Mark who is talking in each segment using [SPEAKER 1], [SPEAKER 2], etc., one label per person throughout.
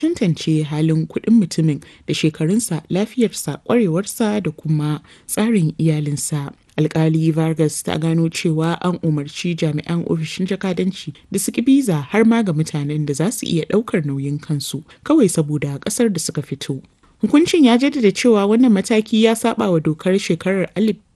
[SPEAKER 1] tantance halin kuɗin mutumin da shekarunsa, lafiyarsa, ƙwarewarsa da kuma tsarin iyalinsa. Alkali Vargas ta gano cewa an umarci jami'an ofishin jakadanci da su ki biza har ma ga mutanen da za su iya ɗaukar nauyin kansu kawai saboda ƙasar da suka fito. Hukuncin ya jaddada cewa wannan mataki ya saba wa dokar shekarar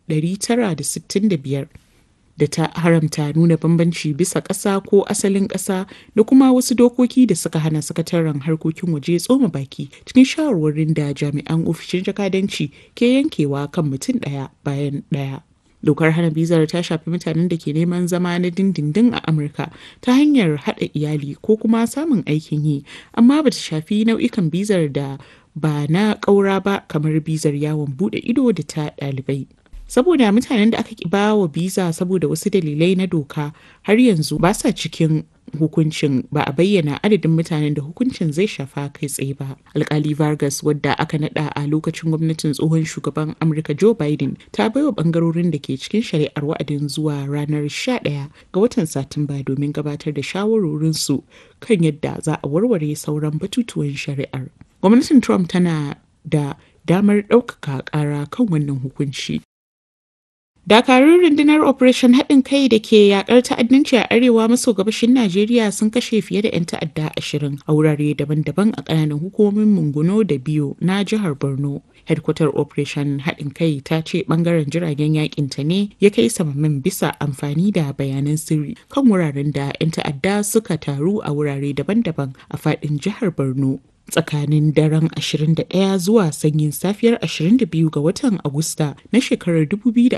[SPEAKER 1] 1965 da ta haramta nuna bambanci bisa ƙasa ko asalin ƙasa da kuma wasu dokoki da suka hana sakataren harkokin waje tsoma baki cikin shawarwarin da jami'an ofishin jakadanci ke yankewa kan mutum ɗaya bayan ɗaya. Dokar hana bizar ta shafi mutanen da ke neman zama na dindindin a Amurka ta hanyar haɗa iyali ko kuma samun aikin yi, amma ba ta shafi nau'ikan bizar da ba na ƙaura ba kamar bizar yawon buɗe ido da ta ɗalibai. saboda mutanen da aka ki ba wa biza saboda wasu dalilai na doka har yanzu ba sa cikin hukuncin ba a bayyana adadin mutanen da hukuncin zai shafa kai tsaye ba alkali vargas wadda aka nada a lokacin gwamnatin tsohon shugaban amurka joe biden ta baiwa bangarorin da ke cikin shari'ar wa'adin zuwa ranar 11 ga watan satumba domin gabatar da shawarorinsu kan yadda za a warware sauran batutuwan shari'ar gwamnatin trump tana da damar ɗaukaka ƙara kan wannan hukunci Dakarun rundunar Operation haɗin kai da ke yakar ta'addanci a arewa maso gabashin Najeriya sun kashe fiye da 'yan ta'adda ashirin a wurare daban-daban a ƙananan hukumomin Munguno da Biyo na jihar Borno. Headquarter Operation haɗin kai ta ce ɓangaren jiragen yakin ta ne ya kai samamin bisa amfani da bayanan sirri kan wuraren da 'yan ta'adda suka taru a wurare daban-daban a faɗin jihar Borno. tsakanin daren 21 zuwa sanyin safiyar 22 ga watan Agusta na shekarar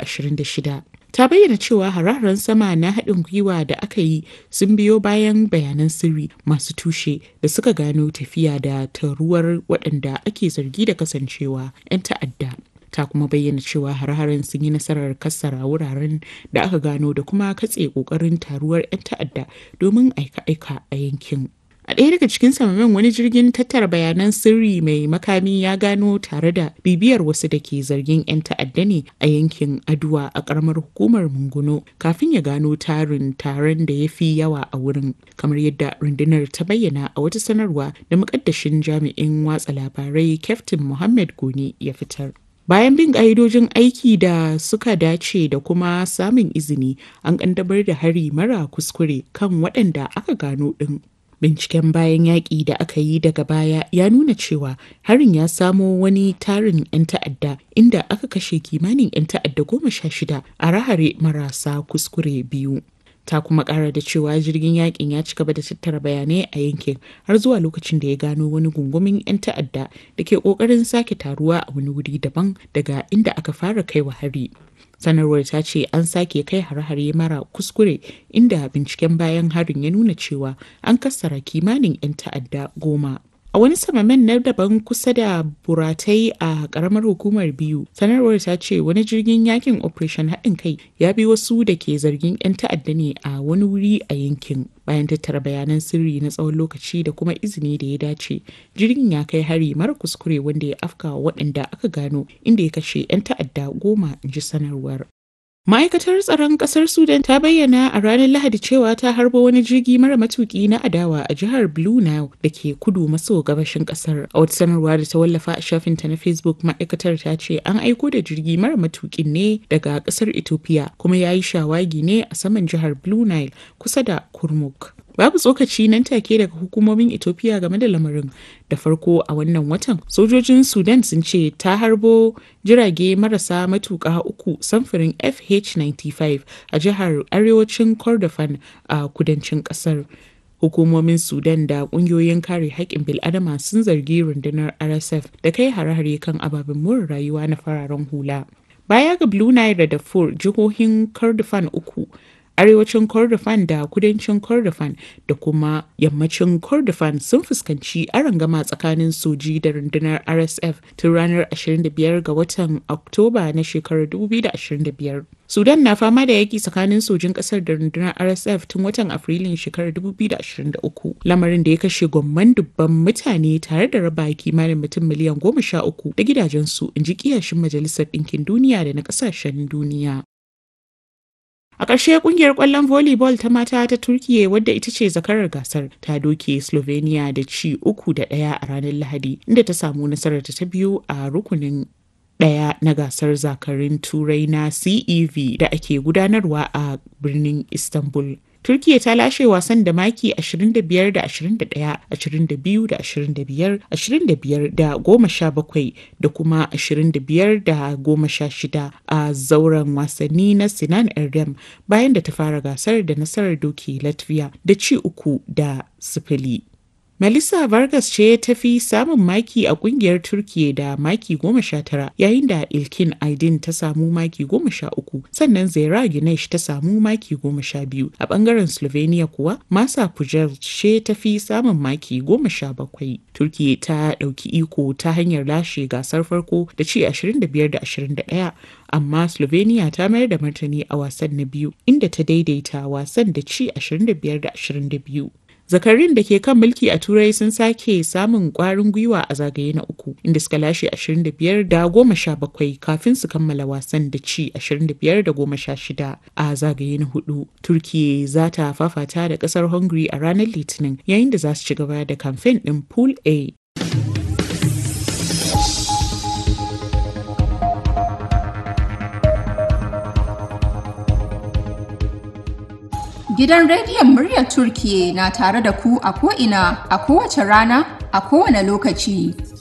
[SPEAKER 1] 2026. Ta bayyana cewa hararen sama na haɗin gwiwa da aka yi sun biyo bayan bayanan sirri masu tushe da suka gano tafiya da taruwar waɗanda ake zargi da kasancewa 'yan ta'adda. ta kuma bayyana cewa har-haren sun yi nasarar kassara wuraren da aka gano da kuma katse ƙoƙarin taruwar 'yan ta'adda domin aika-aika a yankin. A ɗaya daga cikin samamin wani jirgin tattara bayanan sirri mai makami ya gano tare da bibiyar wasu da ke zargin 'yan ta'adda ne a yankin Aduwa a ƙaramar hukumar Munguno kafin ya gano tarin taron da ya fi yawa a wurin. Kamar yadda rundunar ta bayyana a wata sanarwa da muƙaddashin jami'in watsa labarai Kyaftin Muhammad Goni ya fitar. Bayan bin ƙa'idojin aiki da suka dace da kuma samun izini, an ƙaddamar da hari mara kuskure kan waɗanda aka gano ɗin. Binciken bayan yaƙi da aka yi daga baya ya nuna cewa harin ya samo wani tarin 'yan ta'adda inda aka kashe kimanin 'yan ta'adda goma sha shida a rahare marasa kuskure biyu. Ta kuma ƙara da cewa jirgin yaƙin ya ci gaba da tattara bayanai a yankin har zuwa lokacin da ya gano wani gungumin 'yan ta'adda da ke ƙoƙarin sake taruwa a wani wuri daban daga inda aka fara kaiwa hari. sanarwar ta ce an sake kai hare-hare mara kuskure inda binciken bayan harin ya nuna cewa an kassara kimanin 'yan ta'adda goma a wani samamen na daban kusa da buratai a karamar hukumar biyu sanarwar ta ce wani jirgin yakin operation haɗin kai ya bi wasu da ke zargin 'yan ta'adda ne a wani wuri a yankin bayan tattara bayanan sirri na tsawon lokaci da kuma izini da ya dace jirgin ya kai hari mara kuskure wanda ya afka waɗanda aka gano inda ya kashe 'yan ta'adda goma in ji sanarwar Ma'aikatar tsaron ƙasar Sudan ta bayyana a ranar Lahadi cewa ta harbo wani jirgi mara matuki na adawa a jihar Blue Nile da ke kudu maso gabashin ƙasar. A wata sanarwa da ta wallafa a shafinta na Facebook ma'aikatar ta ce an aiko da jirgi mara matukin ne daga ƙasar Ethiopia kuma ya yi shawagi ne a saman jihar Blue Nile kusa da Kurmuk. Babu tsokaci nan take daga hukumomin Ethiopia game da lamarin. Da farko a wannan watan, sojojin Sudan sun ce ta harbo jirage marasa matuƙa uku samfurin FH-95 a jihar arewacin Kordofan a kudancin ƙasar. Hukumomin Sudan da ƙungiyoyin kare haƙƙin bil'adama sun zargi rundunar RSF da kai hare-hare kan ababen more rayuwa na fararen hula. Baya ga Blue Nile da Darfur, jihohin Kordofan uku arewacin kordofan da kudancin kordofan da kuma yammacin kordofan sun fuskanci arangama tsakanin soji da rundunar rsf tun ranar 25 ga watan oktoba na shekarar 2025 sudan na fama da yaki tsakanin sojin kasar da rundunar rsf tun watan afrilun shekarar 2023 lamarin da ya kashe gwamman dubban mutane tare da raba kimanin mutum miliyan goma sha uku da gidajensu in ji kiyashin majalisar ɗinkin duniya da na ƙasashen duniya A ƙarshe ƙungiyar ƙwallon volleyball ta mata ta Turkiye wadda ita ce zakarar gasar ta doke Slovenia da ci uku da ɗaya a ranar Lahadi inda ta samu nasarar ta biyu a rukunin ɗaya na gasar zakarin turai na CEV da ake gudanarwa a birnin Istanbul. Turkiya ta lashe wasan da maki 25 da 21, 22 da 25, 25 da 17 da kuma 25 da 16 a zauren wasanni na Sinan Erdem bayan da ta fara gasar da nasarar doki Latvia da ci uku da sifili. Melissa Vargas ce ta fi samun maki a kungiyar Turkiye da maki goma sha tara yayin da Ilkin Aydin ta samu maki goma sha uku sannan Zaira Ginesh ta samu maki goma sha biyu a bangaren Slovenia kuwa Masa Pujel ce ta fi samun maki goma sha bakwai. Turkiye ta ɗauki iko ta hanyar lashe gasar farko da ci 25 da 21 amma Slovenia ta mayar da martani a wasan na biyu inda ta daidaita wasan da ci 25 da 22. zakarin da ke kan mulki a turai sun sake samun kwarin gwiwa a zagaye na uku inda suka lashe 25 da goma sha bakwai kafin su kammala wasan da ci 25 da goma sha shida a zagaye na hudu turkiya za ta fafata da kasar hungary a ranar litinin yayin da za su ci gaba da kamfen din pool a
[SPEAKER 2] Gidan rediyon muryar Turkiye na tare da ku a ko'ina a kowace rana a kowane lokaci.